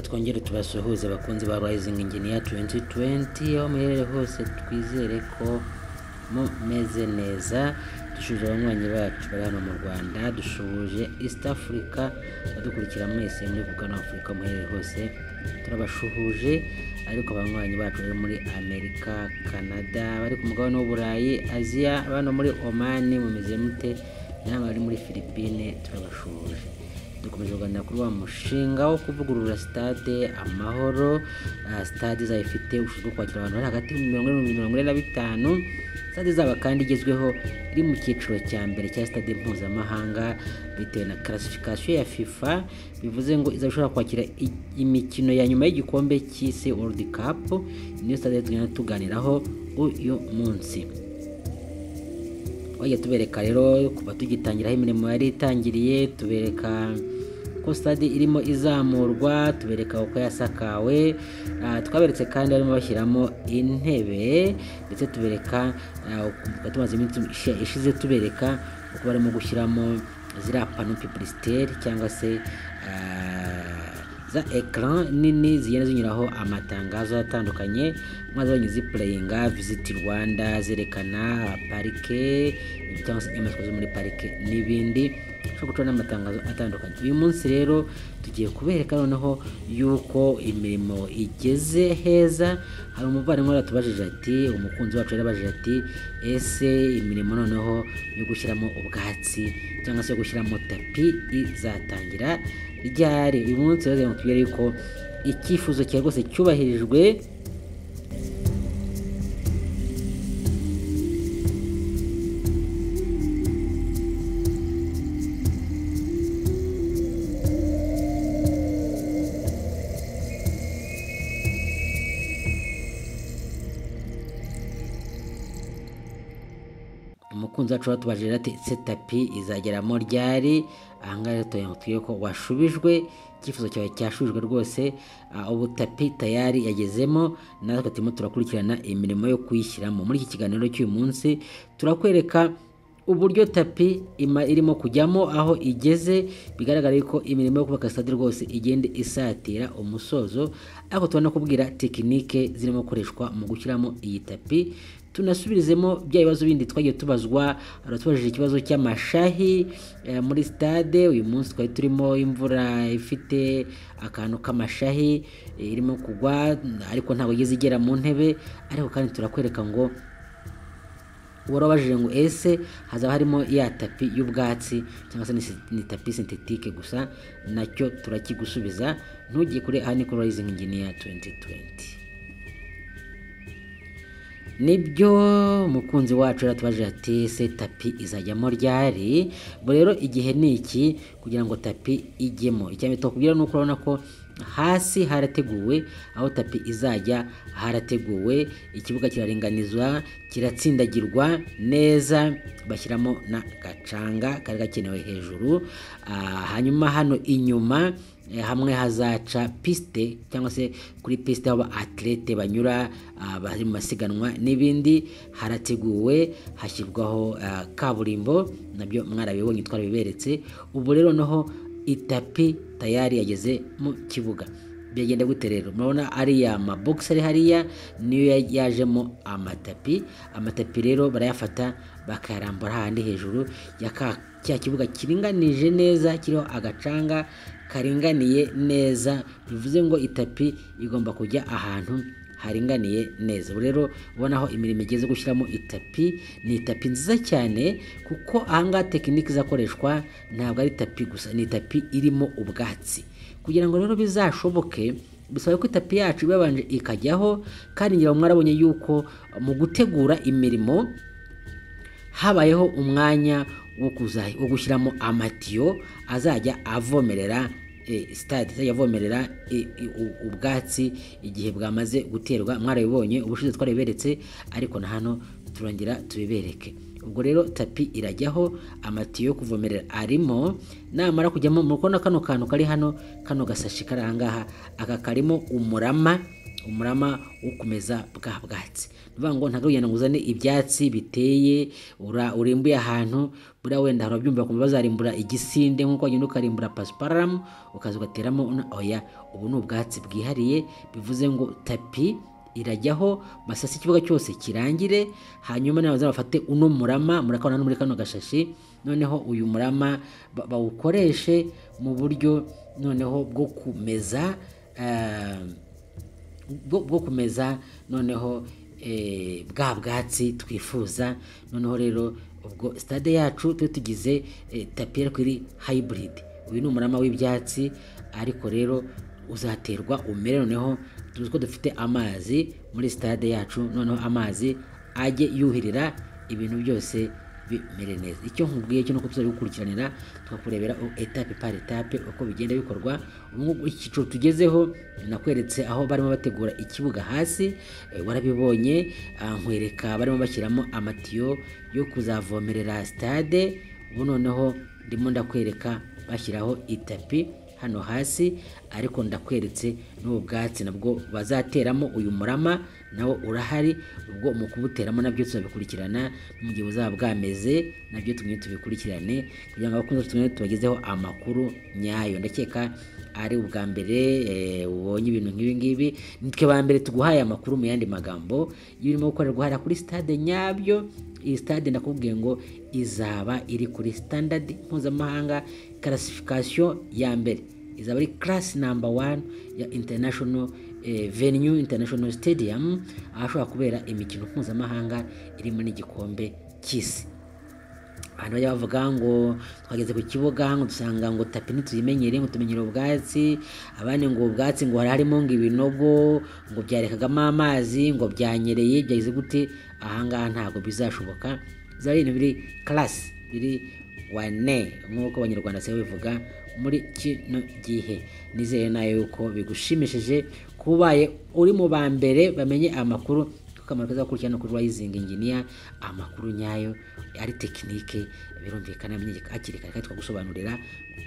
tubasuhuze abakunzi ba Rising Engineer 2020 aho muherere hose twizere ko mumeze neza dushuje abanywanyi bacu bari hano mu Rwanda dushuje East Africa adukurikira mwese muri Bugana Africa muherere hose turabashuhuje ariko abanywanyi bacu bari muri Amerika Canada bari ku mugabane w'Uburayi Aziya abana muri Oman mumeze mute namwe bari muri Philippine turabashuhuje dukomeje kuganira kuri wa mushinga wo kuvugurura sitade amahoro ah, sitade izaba ifite ubushobozi bwo kwakira abantu bari hagati y'ibihumbi mirongo ine n'ibihumbi mirongo ine na bitanu sitade izaba kandi igezweho iri mu cyiciro cya mbere cya sitade mpuzamahanga bitewe na karasifikasiyo ya fifa bivuze ngo izaba ishobora kwakira i- imikino ya nyuma y'igikombe cy'isi world cup niyo sitade tugenda tuganiraho uyu munsi twajya tubereka rero kuva tugitangiraho imirimo yari itangiriye tubereka ko stade irimo izamurwa tubereka uko yasakawe Ah, twaberetse kandi barimo bashyiramo intebe ndetse tubereka ah, uku- tumaze iminsi ishi- ishize tubereka uko barimo gushyiramo ziriya pano pipulisiteri cyangwa se ah, za ekara nini zigenda zinyuraho amatangazo atandukanye maze abanyuzi zipureyinga visiti rwanda zerekana parike cyangwa se inyamaswa zo muri parike n'ibindi ushobora gucana n'amatangazo atandukanye uyu munsi rero tugiye kubereka noneho yuko imirimo igeze heza hari umuvandimwe waratubajije ati umukunzi wacu yarabajije ati ese imirimo noneho yo gushyiramo ubwatsi cyangwa se yo gushyiramo tapi izatangira ryari uyu munsi rero reka tubwire yuko icyifuzo cyawe rwose cyubahirijwe umukunzi wacu watubajije ati ese tapi izageramo ryari ahangaha rero tubabwire ko washubijwe icyifuzo cyawe cyashubijwe rwose Ah, ubu tapi tayari yagezemo natwe turimo turakurikirana imirimo yo kuyishyiramo muri iki kiganiro cy'uyu munsi turakwereka uburyo tapi ima irimo kujyamo aho igeze bigaragara yuko imirimo yo kubaka stade rwose igende isatira umusozo ariko tubona kubwira tekinike zirimo gukoreshwa mu gushyiramo iyi tapi tunasubirizemo bya bibazo bindi twagiye tubazwa aratubajije ikibazo cy'amashahi eh, muri stade uyu munsi twari turimo imvura ifite akantu k'amashahi eh, irimo kugwa ariko ntabwo igeze igera mu ntebe ariko kandi turakwereka ngo warabajije ngo ese hazaba harimo ya tapi y'ubwatsi cyangwa se ni si- ni tapi sintetike gusa nacyo turakigusubiza ntujye kure aha ni kuri Rising Engineer 2020 nibyo umukunzi wacu yaratubajije ati ese tapi izajyamo ryari ubwo rero igihe ni iki kugira ngo tapi ijyemo icya mbere twakubwira ni uko urabona ko hasi harateguwe aho tapi izajya harateguwe ikibuga kiraringanizwa kiratsindagirwa neza bashyiramo n'agacanga kari gakenewe hejuru Ah, hanyuma hano inyuma Eh, hamwe hazaca piste cyangwa se kuri piste aho atlete banyura ah, bari mu masiganwa n'ibindi harateguwe hashyirwaho ah, kaburimbo nabyo mwarabibonye twarabiberetse ubu rero noneho itapi tayari yageze mu kibuga byagenda gute rero murabona ariya mabogisi ari hariya niyo ya- yajemo amatapi amatapi rero barayafata bakayarambura hahandi hejuru ya ka- cya kibuga kiringanije neza kiriho agacanga karinganiye neza bivuze ngo itapi igomba kujya ahantu haringaniye neza ubu rero ubona aho imirimo igeze gushyiramo itapi ni itapi nziza cyane kuko ahangaha tekinike izakoreshwa ntabwo ari itapi gusa ni itapi irimo ubwatsi kugira ngo rero bizashoboke bisaba ko itapi yacu ibabanje ikajyaho kandi ngira mwarabonye yuko mu gutegura imirimo habayeho umwanya wo kuza- wo gushyiramo amatiyo azajya avomerera eh, stade azajya avomerera eh, eh, u- ubwatsi igihe bwamaze guterwa mwarabibonye ubushize twarabiberetse ariko na hano turongera tubibereke ubwo rero tapi irajyaho amatiyo yo kuvomerera arimo namara kujyamo murabona kano kantu kari hano kano gasashi kari aha ngaha aka karimo umurama umurama wo kumeza bwa bwatsi ni ukuvuga ngo ntabwo ugenda ngo uzane ibyatsi biteye ura- urimbuye ahantu buriya wenda hari ababyumva bakumva bazarimbura igisinde nk'uko wagenda ukarimbura pasiparamu ukaza ugateramo na oya ubu ni ubwatsi bwihariye bivuze ngo tapi irajyaho masasi ikibuga cyose kirangire hanyuma nawe bazaba bafate uno murama murakabona no muri kano gashashi noneho uyu murama ba- bawukoreshe mu buryo noneho bwo kumeza eh, bwo bwo kumeza noneho eh, bwa bwatsi twifuza noneho rero ubwo sitade yacu tuba tugize eh, tapi ariko iri hybrid uyu ni umurama w'ibyatsi ariko rero uzaterwa umere noneho tuzi ko dufite amazi muri sitade yacu noneho amazi ajye yuhirira ibintu byose bimere neza icyo nkubwiye cyo nuko tuzajya gukurikiranira tukakurebera o- etape par etape uko bigenda bikorwa ubu ngubu icyiciro tugezeho nakweretse aho barimo bategura ikibuga hasi eh, warabibonye ah, nkwereka barimo bashyiramo amatiyo yo kuzavomerera stade ubu noneho ndimo ndakwereka bashyiraho itapi hano hasi ariko ndakweretse n'ubu bwatsi nabwo bazateramo uyu murama nawo urahari ubwo mu kubuteramo nabyo tuzabikurikirana no mu gihe buzaba bwameze nabyo tumwe tubikurikirane kugira ngo abakunzi bacu tumwe tubagezeho amakuru nyayo ndakeka ari ubwa mbere eh, ubonye ibintu nk'ibi ngibi nitwe ba mbere tuguhaye amakuru mu yandi magambo y'ibirimo gukorerwa hariya kuri stade nyabyo iyi stade ndakubwiye ngo izaba iri kuri standard mpuzamahanga classification ya mbere izaba ari class number one ya international eh, venue international stadium ahashobora kubera imikino mpuzamahanga irimo n'igikombe cy'isi abantu bajya bavuga ngo twageze ku kibuga ngo dusanga ngo tapi ntituyimenyere ngo tumenyere ubwatsi abandi ngo ubwatsi ngo hari harimo ngo ibinogo ngo byarekagamo amazi ngo byanyereye byagize gute ahangaha ntabwo bizashoboka bizaba ari ibintu biri karasi biri wane nk'uko abanyarwanda se bivuga muri kino gihe nizere nayo yuko bigushimishije kuba ubaye uri mu ba mbere bamenye amakuru akamaro keza ko gukurikirana kuri Rising Engineer amakuru nyayo ari tekinike birumvikana amenyeka hakiri kare kandi twagusobanurira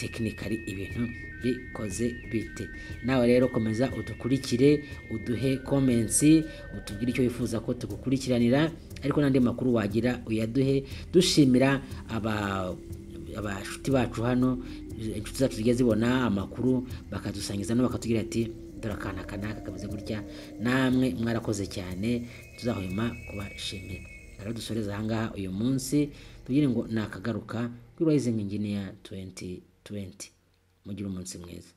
tekinikari ibintu bikoze bite nawe rero komeza udukurikire uduhe comments utubwire icyo wifuza ko tugukurikiranira ariko n'andi makuru wagira uyaduhe dushimira aba abashuti bacu hano inshuti zacu zijya zibona amakuru bakadusangiza no bakatubwira ati dore akana kanaka kameze gutya namwe mwarakoze cyane tuzahwema kubashimira rero dusoreza ahangaha uyu munsi tubwire ngo nakagaruka kuri rising engineer 2020 mugire umunsi mwiza